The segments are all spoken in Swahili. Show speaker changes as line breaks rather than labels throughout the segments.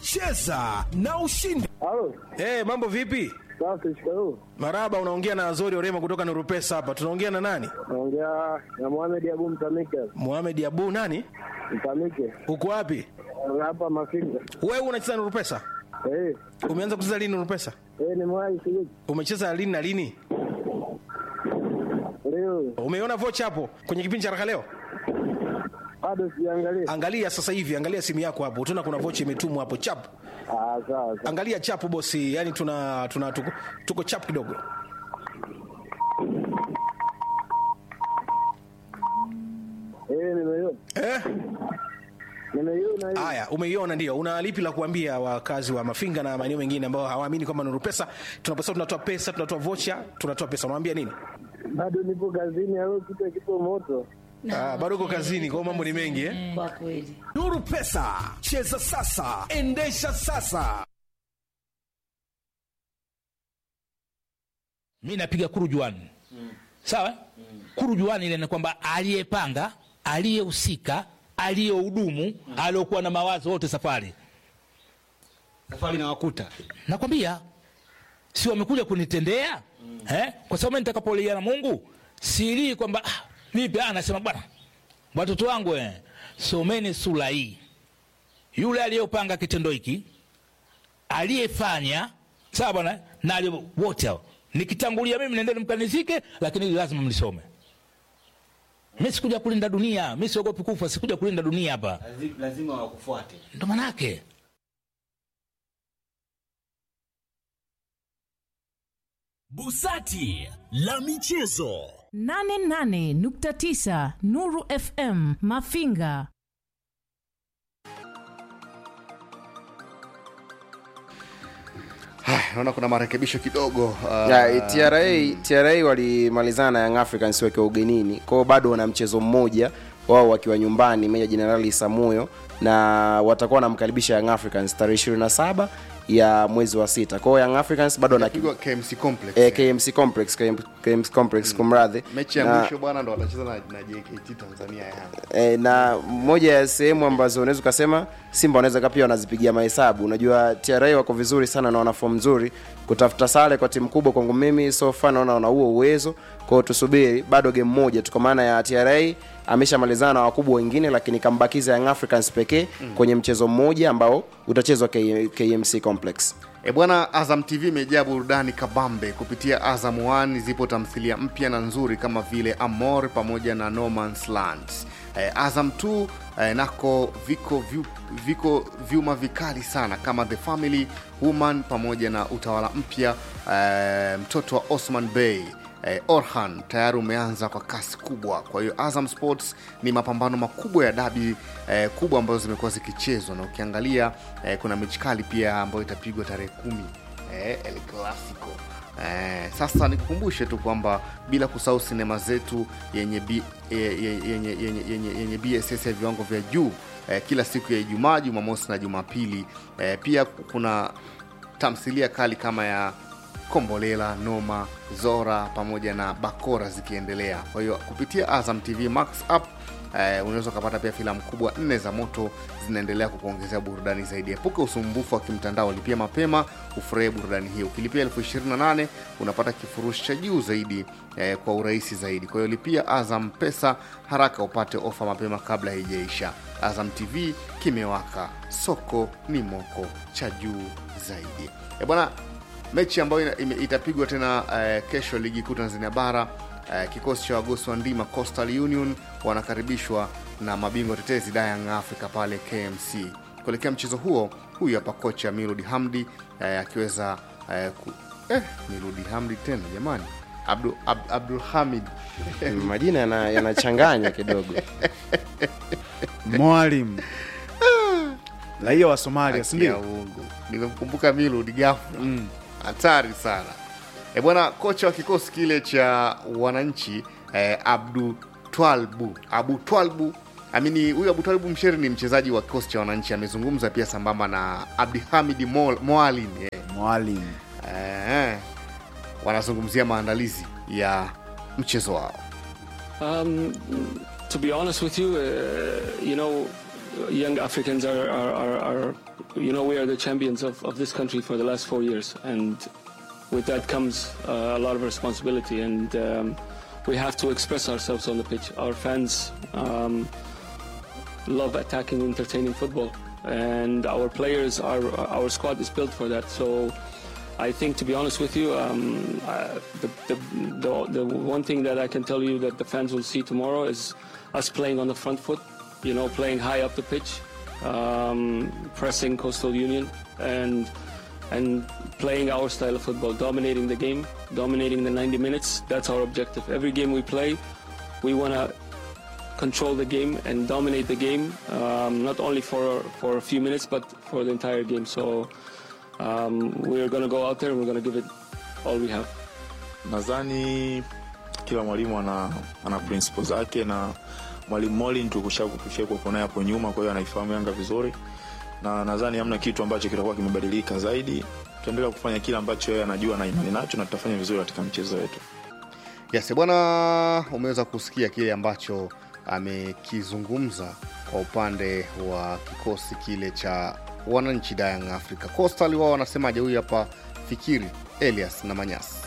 cheza na ushindi.
Halo,
Hey, mambo vipi?
safi, shikamoo.
Maraba, unaongea na Azori Orema kutoka Nurupesa hapa. Tunaongea na nani?
Naongea na Mohamed Abu Mtamike.
Mohamed Abu nani?
Mtamike.
Uko wapi?
Hapa Mafinga.
Wewe unacheza Nurupesa?
Eh,
Umeanza kucheza lini Nurupesa?
eh, nimewahi sijui.
Umecheza lini na lini?
Leo
Umeiona vocha hapo kwenye kipindi cha Raha leo?
bado sijaangalia.
Angalia sasa hivi, angalia simu yako hapo. Utaona kuna vocha imetumwa hapo chap.
Ah, sawa sawa.
Angalia chapu bosi, yani tuna tuna tuko, tuko chap kidogo.
Eh, nimeiona.
Eh?
Nimeiona hiyo.
Haya, umeiona ndio. Una lipi la kuambia wakazi wa Mafinga na maeneo mengine ambao hawaamini kwamba Nuru Pesa tunaposema tunatoa pesa, tunatoa vocha, tunatoa pesa. Unawaambia nini?
Bado nipo kazini au kitu kipo moto.
Ah, bado uko kazini, kwa hiyo mambo ni mengi eh?
Kwa kweli.
Nuru Pesa, cheza sasa, endesha sasa.
mi napiga kurujuani sawa kurujuani ile ni kwamba aliyepanga aliyehusika aliyehudumu aliyokuwa na mawazo wote safari
safari na wakuta
nakwambia si wamekuja kunitendea eh? kwa sababu mimi nitakapolia na mungu silii kwamba ah, vipi ah, nasema bwana watoto wangu eh, someni sura hii yule aliyopanga kitendo hiki aliyefanya sawa bwana na aliye- wote hao nikitangulia mimi nendeni mkanizike lakini hili lazima mlisome mi sikuja kulinda dunia mi siogopi kufa sikuja kulinda dunia hapa
lazima wakufuate
ndo manake
Busati la michezo.
88.9 Nuru FM Mafinga.
Haya, naona kuna marekebisho kidogo uh,
Ya, TRA, TRA walimalizana na Young Africans wakiwa ugenini kwao, bado wana mchezo mmoja wao wakiwa nyumbani Meja Jenerali Samuyo, na watakuwa wanamkaribisha Young Africans tarehe 27 ya mwezi wa sita. Kwao Young Africans bado wana
Inapigwa KMC Complex.
eh, KMC Complex KM, KMC Complex kumradhi.
mechi ya
Na-
mwisho bwana ndo watacheza na, na JKT Tanzania ya Yanga.
e, na moja ya sehemu ambazo unaweza ukasema Simba wanaweza ka pia wanazipigia mahesabu. Unajua TRA wako vizuri sana na wana form nzuri, kutafuta sare kwa timu kubwa kwangu mimi so far naona wana huo uwezo. Kwa hiyo tusubiri, bado game moja tu, kwa maana ya TRA ameshamalizana na wakubwa wengine, lakini kambakiza Young Africans pekee kwenye mchezo mmoja ambao utachezwa K- KMC Complex.
E bwana, Azam TV imejaa burudani kabambe. Kupitia Azam 1 zipo tamthilia mpya na nzuri kama vile Amor pamoja na No Man's Land. E, Azam 2 e, nako viko vyu, viko vyuma vikali sana kama The Family Woman pamoja na utawala mpya e, mtoto wa Osman Bey eh, Orhan tayari umeanza kwa kasi kubwa. Kwa hiyo Azam Sports ni mapambano makubwa ya dabi eh, kubwa ambazo zimekuwa zikichezwa, na ukiangalia eh, kuna mechi kali pia ambayo itapigwa tarehe kumi eh, El Clasico. Eh, sasa nikukumbushe tu kwamba bila kusahau sinema zetu yenye, B, eh, yenye, yenye, yenye, yenye, yenye BSS ya viwango vya juu eh, kila siku ya Ijumaa, Jumamosi na Jumapili. Eh, pia kuna tamthilia kali kama ya Kombolela, Noma, Zora pamoja na Bakora zikiendelea. Kwa hiyo kupitia Azam TV Max app eh, unaweza ukapata pia filamu kubwa nne za moto zinaendelea kukuongezea burudani zaidi. Epuka usumbufu wa kimtandao, lipia mapema ufurahie burudani hii. Ukilipia elfu ishirini na nane unapata kifurushi cha juu zaidi eh, kwa urahisi zaidi. Kwa hiyo lipia Azam Pesa haraka upate ofa mapema kabla haijaisha. Azam TV kimewaka, soko ni moko cha juu zaidi. E bwana, mechi ambayo ina- ime- itapigwa tena eh, kesho ligi kuu Tanzania bara eh, kikosi cha wagosi wa ndima Coastal Union wanakaribishwa na mabingwa tetezi Young Africa pale KMC. Kuelekea mchezo huo, huyu hapa kocha Miludi Hamdi eh, akiweza eh, ku, eh, Miludi Hamdi tena jamani, Abdul, Ab, Abdul Hamid
Majina yana- yanachanganya kidogo.
mwalimu raia wa Somalia, si
Haki ya
ndio?
Mungu. Nimemkumbuka Milud ghafla, hatari sana e bwana. Kocha wa kikosi kile cha wananchi eh, Abdu Twalbu Abu Twalbu amini, huyu Abu Twalbu Msheri ni mchezaji wa kikosi cha wananchi, amezungumza pia sambamba na Abdihamid Mo- Moalim eh,
Mwalimu
eh, wanazungumzia maandalizi ya mchezo wao.
Um, to be honest with you, uh, you know, young Africans are, are, are, are, you know, we are the champions of, of this country for the last four years, and with that comes uh, a lot of responsibility, and um, we have to express ourselves on the pitch. Our fans um, love attacking, entertaining football, and our players, our our squad is built for that. So. I think, to be honest with you, um, uh, the, the, the, the one thing that I can tell you that the fans will see tomorrow is us playing on the front foot, you know, playing high up the pitch, um, pressing Coastal Union, and and playing our style of football, dominating the game, dominating the 90 minutes. That's our objective. Every game we play, we want to control the game and dominate the game, um, not only for for a few minutes, but for the entire game. So um, we're going to go out there and we're going to give it all we have.
nadhani kila mwalimu ana, ana principle zake na mwalimu molin tukushakuwepo naye hapo nyuma kwa hiyo anaifahamu yanga vizuri na nadhani hamna kitu ambacho kitakuwa kimebadilika zaidi tutaendelea kufanya kile ambacho yeye anajua na imani nacho na tutafanya vizuri katika mchezo wetu
Yes, bwana, umeweza kusikia kile ambacho amekizungumza kwa upande wa kikosi kile cha wananchi da Young Africa. Coastal wao wanasemaje? Huyu hapa Fikiri Elias na Manyasi.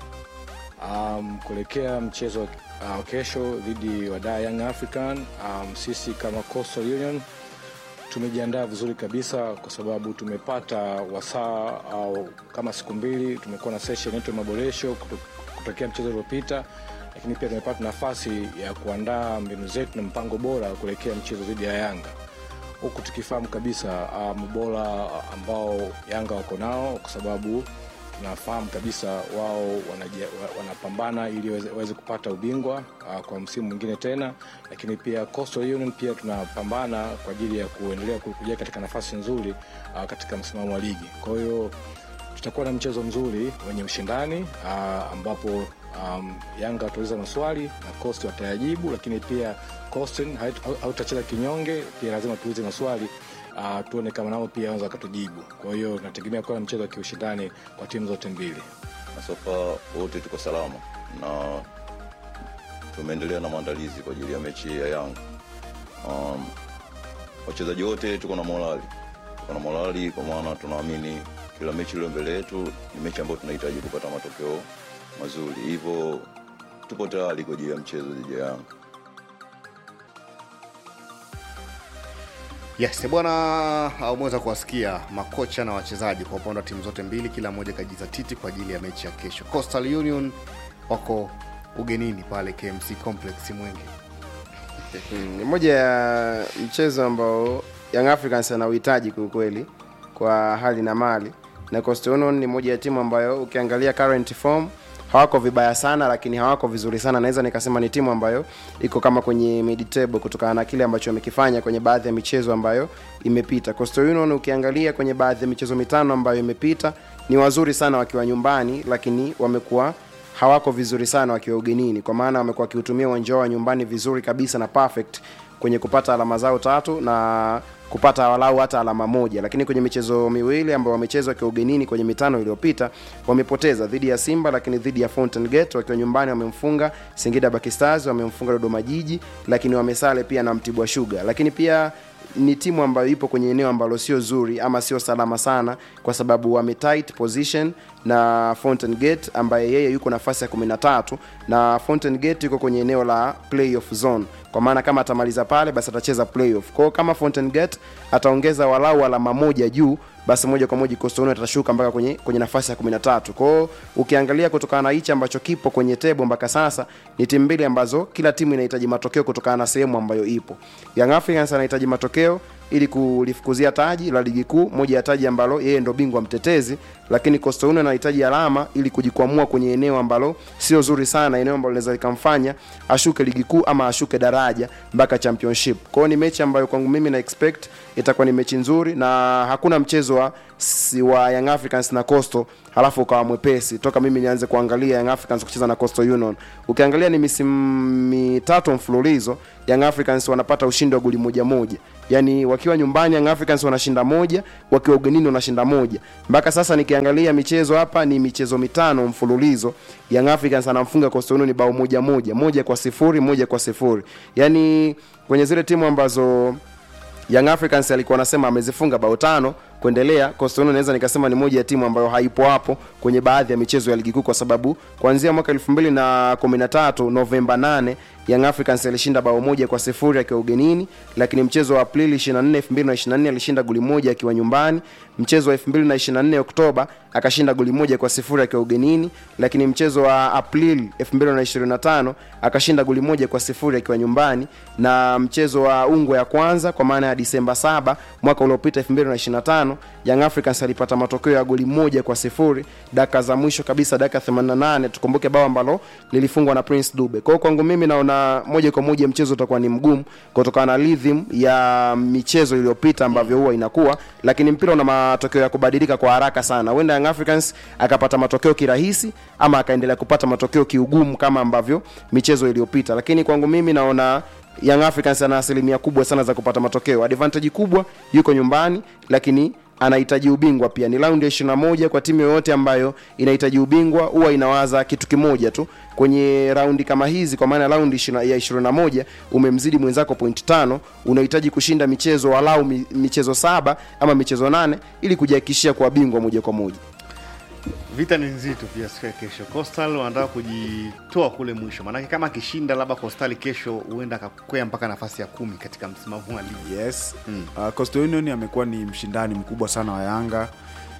um, kuelekea mchezo uh, kesho dhidi wa Dar Young African um, sisi kama Coastal Union tumejiandaa vizuri kabisa kwa sababu tumepata wasaa au kama siku mbili tumekuwa na session yetu ya maboresho kuto- kutokea mchezo uliopita lakini pia tumepata nafasi ya kuandaa mbinu zetu na mpango bora kuelekea mchezo dhidi ya yanga huku tukifahamu kabisa um, ubora ambao yanga wako nao kwa sababu tunafahamu kabisa wao wanaje- wa- wanapambana ili waweze- waweze kupata ubingwa uh, kwa msimu mwingine tena lakini pia Coastal Union pia tunapambana kwa ajili ya kuendelea ku- kuja katika nafasi nzuri uh, katika msimamo wa ligi kwa hiyo tutakuwa na mchezo mzuri wenye ushindani uh, ambapo um, yanga watauliza maswali na cost watayajibu lakini pia Coastal hait- hautacheza kinyonge pia lazima tuulize maswali uh, tuone kama nao pia wanaweza wakatujibu kwa hiyo tunategemea kuwa na mchezo wa kiushindani kwa timu zote mbili
na sofa wote tuko salama na tumeendelea na maandalizi kwa ajili ya mechi ya Yanga. Um, wachezaji wote tuko na morali, tuko na morali kwa maana tunaamini kila mechi iliyo mbele yetu ni mechi ambayo tunahitaji kupata matokeo mazuri, hivyo tupo tayari kwa ajili ya mchezo dhidi ya Yanga.
Yes, bwana, umeweza kuwasikia makocha na wachezaji kwa upande wa timu zote mbili, kila mmoja kajizatiti kwa ajili ya mechi ya kesho. Coastal Union wako ugenini pale KMC Complex Mwenge.
Mm, ni moja ya mchezo ambao Young Africans anauhitaji kiukweli kwa hali na mali, na Coastal Union ni moja ya timu ambayo ukiangalia current form hawako vibaya sana, lakini hawako vizuri sana. Naweza nikasema ni timu ambayo iko kama kwenye mid table kutokana na kile ambacho wamekifanya kwenye baadhi ya michezo ambayo imepita. Coastal Union ukiangalia kwenye baadhi ya michezo mitano ambayo imepita ni wazuri sana wakiwa nyumbani, lakini wamekuwa hawako vizuri sana wakiwa ugenini, kwa maana wamekuwa wakiutumia uwanja wao wa nyumbani vizuri kabisa na perfect kwenye kupata alama zao tatu na kupata walau hata alama moja, lakini kwenye michezo miwili ambayo wamecheza wakiwa ugenini kwenye mitano iliyopita wamepoteza dhidi ya Simba, lakini dhidi ya Fountain Gate wakiwa nyumbani wamemfunga Singida Black Stars, wamemfunga Dodoma Jiji, lakini wamesale pia na Mtibwa Sugar, lakini pia ni timu ambayo ipo kwenye eneo ambalo sio zuri ama sio salama sana kwa sababu wame tight position na Fountain Gate ambaye yeye yuko nafasi ya 13 na Fountain Gate yuko kwenye eneo la playoff zone kwa maana kama atamaliza pale basi atacheza playoff. Kwa hiyo kama Fountain Gate ataongeza walau alama moja juu basi moja kwa moja Coastal Union atashuka mpaka kwenye kwenye nafasi ya 13. Kwa hiyo ukiangalia kutokana na hichi ambacho kipo kwenye table mpaka sasa ni timu mbili ambazo kila timu inahitaji matokeo kutokana na sehemu ambayo ipo. Young Africans anahitaji matokeo ili kulifukuzia taji la ligi kuu, moja ya taji ambalo yeye ndo bingwa mtetezi, lakini Coastal Union anahitaji alama ili kujikwamua kwenye eneo ambalo sio zuri sana, eneo ambalo linaweza likamfanya ashuke ligi kuu ama ashuke daraja mpaka championship. Kwa hiyo ni mechi ambayo kwangu mimi na expect itakuwa ni mechi nzuri na hakuna mchezo wa, si wa Young Africans na Coastal halafu ukawa mwepesi toka mimi nianze kuangalia Young Africans kucheza na Coastal Union. Ukiangalia ni misimu mitatu mfululizo Young Africans wanapata ushindi wa goli moja moja yaani wakiwa nyumbani Young Africans wanashinda moja, wakiwa ugenini wanashinda moja. Mpaka sasa nikiangalia michezo hapa ni michezo mitano mfululizo, Young Africans anamfunga Coastal Union bao moja moja, moja kwa sifuri, moja kwa sifuri. Yaani kwenye zile timu ambazo Young Africans alikuwa anasema amezifunga bao tano kuendelea. Coastal Union naweza nikasema ni moja ya timu ambayo haipo hapo kwenye baadhi ya michezo ya ligi kuu, kwa sababu kuanzia mwaka 2013 Novemba 8 Young Africans alishinda bao moja kwa sifuri akiwa ugenini, lakini mchezo wa Aprili 24 2024 alishinda goli moja akiwa nyumbani. Mchezo wa 2024 Oktoba akashinda goli moja kwa sifuri akiwa ugenini, lakini mchezo wa Aprili 2025 akashinda goli moja kwa sifuri akiwa nyumbani, na mchezo wa ungo ya kwanza kwa maana ya Disemba 7 mwaka uliopita 2025 Young Africans alipata matokeo ya goli moja kwa sifuri dakika za mwisho kabisa, dakika 88. Tukumbuke bao ambalo lilifungwa na Prince Dube. Kwa hiyo kwangu mimi naona moja kwa moja mchezo utakuwa ni mgumu kutokana na rhythm ya michezo iliyopita ambavyo huwa inakuwa, lakini mpira una matokeo ya kubadilika kwa haraka sana. Huenda Young Africans akapata matokeo kirahisi ama akaendelea kupata matokeo kiugumu kama ambavyo michezo iliyopita, lakini kwangu mimi naona Young Africans ana asilimia kubwa sana za kupata matokeo. Advantage kubwa yuko nyumbani, lakini anahitaji ubingwa pia. Ni raundi ya 21 kwa timu yoyote ambayo inahitaji ubingwa huwa inawaza kitu kimoja tu kwenye raundi kama hizi, kwa maana raundi ya 21 umemzidi mwenzako point tano, unahitaji kushinda michezo walau mi- michezo saba ama michezo nane ili kujihakikishia kuwa bingwa moja kwa moja.
Vita ni nzito pia siku ya kesho. Coastal wanataka kujitoa kule mwisho, maanake kama akishinda labda Coastal kesho, huenda akakwea mpaka nafasi ya kumi katika msimamo wa ligi.
Yes. Uh, Coastal Union amekuwa ni mshindani mkubwa sana wa Yanga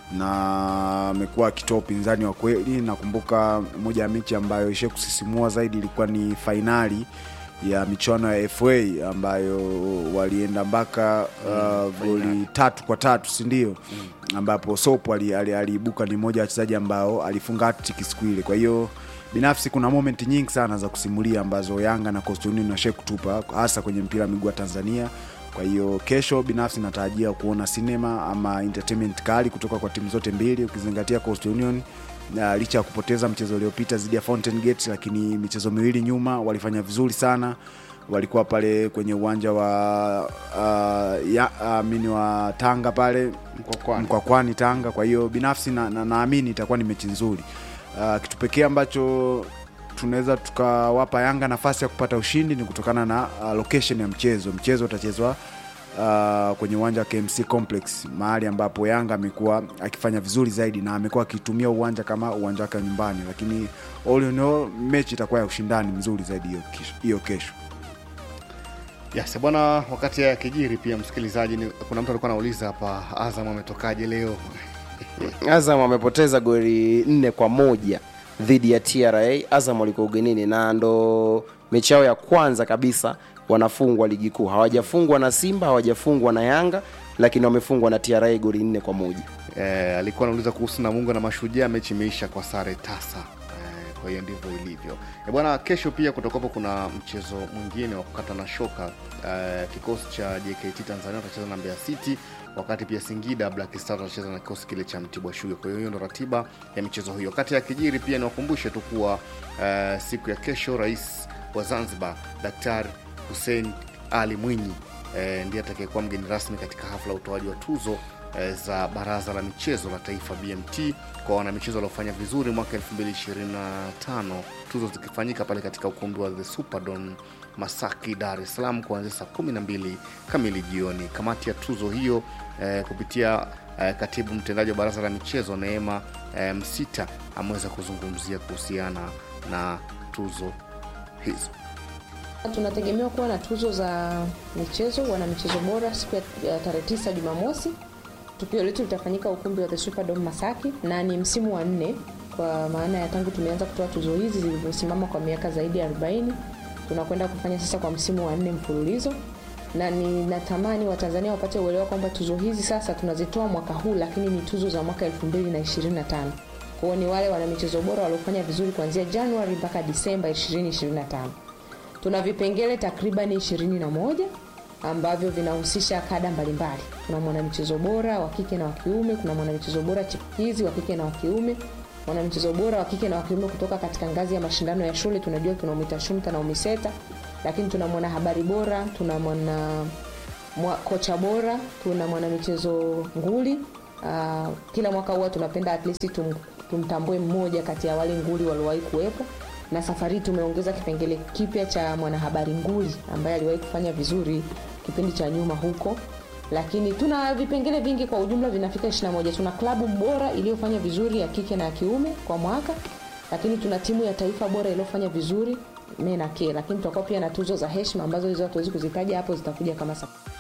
na amekuwa akitoa upinzani wa kweli. Nakumbuka moja ya mechi ambayo ishe kusisimua zaidi ilikuwa ni fainali ya michuano ya FA ambayo walienda mpaka uh, goli tatu kwa tatu si ndio? ambapo Sopo ali- ali- aliibuka ni mmoja wa wachezaji ambao alifunga hat-trick siku ile. Kwa hiyo binafsi kuna moment nyingi sana za kusimulia ambazo Yanga na Coastal Union washai kutupa hasa kwenye mpira wa miguu wa Tanzania. Kwa hiyo kesho binafsi natarajia kuona sinema ama entertainment kali kutoka kwa timu zote mbili, ukizingatia Coastal Union na licha ya kupoteza mchezo uliopita dhidi ya Fountain Gate, lakini michezo miwili nyuma walifanya vizuri sana. Walikuwa pale kwenye uwanja wa uh, ya, uh, mini wa Tanga pale
Mkwakwani.
Mkwakwani Tanga. Kwa hiyo binafsi naamini na, naamini itakuwa ni mechi nzuri. Uh, kitu pekee ambacho tunaweza tukawapa Yanga nafasi ya kupata ushindi ni kutokana na uh, location ya mchezo. Mchezo utachezwa uh, kwenye uwanja wa KMC Complex, mahali ambapo Yanga amekuwa akifanya vizuri zaidi na amekuwa akitumia uwanja kama uwanja wake wa nyumbani, lakini all in all mechi itakuwa ya ushindani mzuri zaidi hiyo kesho- hiyo kesho.
Yes, bwana, wakati ya kijiri pia msikilizaji, ni, kuna mtu alikuwa anauliza hapa, Azam ametokaje leo?
Azam amepoteza goli nne kwa moja dhidi ya TRA. Azam walikuwa ugenini na ndo mechi yao ya kwanza kabisa wanafungwa ligi kuu. Hawajafungwa na Simba, hawajafungwa na Yanga, lakini wamefungwa na TRA goli nne kwa moja.
Eh, alikuwa anauliza kuhusu Namungo na Mashujaa, mechi imeisha kwa sare tasa. Eh, kwa hiyo ndivyo ilivyo. Eh, bwana, kesho pia kutakuwapo kuna mchezo mwingine wa kukata na shoka. Eh, kikosi cha JKT Tanzania watacheza na Mbeya City, wakati pia Singida Black Stars watacheza na kikosi kile cha Mtibwa Sugar. Kwa hiyo hiyo ndo ratiba ya michezo hiyo. Kati ya kijiri pia niwakumbushe tu kuwa eh, siku ya kesho rais wa Zanzibar Daktari Hussein Ali Mwinyi eh, ndiye atakayekuwa mgeni rasmi katika hafla ya utoaji wa tuzo eh, za Baraza la Michezo la Taifa BMT kwa wanamichezo waliofanya vizuri mwaka 2025, tuzo zikifanyika pale katika ukumbi wa The Superdome Masaki, Dar es Salaam kuanzia saa 12 kamili jioni. Kamati ya tuzo hiyo eh, kupitia eh, katibu mtendaji wa Baraza la Michezo Neema eh, Msita ameweza kuzungumzia kuhusiana na tuzo hizo.
Tunategemewa kuwa na tuzo za michezo, wana michezo bora siku ya ya tarehe tisa Jumamosi. Tukio letu litafanyika ukumbi wa The Superdome Masaki na ni msimu wa nne, kwa maana ya tangu tumeanza kutoa tuzo hizi zilivyosimama kwa miaka zaidi ya 40 tunakwenda kufanya sasa kwa msimu wa nne mfululizo, na ninatamani Watanzania wapate uelewa kwamba tuzo hizi sasa tunazitoa mwaka huu, lakini ni tuzo za mwaka 2025. Kwa hiyo ni wale wana michezo bora waliofanya vizuri kuanzia Januari mpaka Disemba 2025 tuna vipengele takribani ishirini na moja ambavyo vinahusisha kada mbalimbali kuna mwanamichezo bora wa kike na wa kiume kuna mwanamichezo bora chipukizi wa kike na wa kiume mwanamichezo bora wa kike na wa kiume kutoka katika ngazi ya mashindano ya shule tunajua tuna umita shumta na umiseta lakini tuna mwanahabari bora tuna mwana mwa, kocha bora tuna mwanamichezo nguli uh, kila mwaka huwa tunapenda at least tum, tumtambue mmoja kati ya wale nguli waliowahi kuwepo na safari hii tumeongeza kipengele kipya cha mwanahabari nguli ambaye aliwahi kufanya vizuri kipindi cha nyuma huko lakini tuna vipengele vingi kwa ujumla vinafika 21 tuna klabu bora iliyofanya vizuri ya kike na ya kiume kwa mwaka lakini tuna timu ya taifa bora iliyofanya vizuri me na ke lakini tutakuwa pia na tuzo za heshima ambazo hizo hatuwezi kuzitaja hapo zitakuja kama sa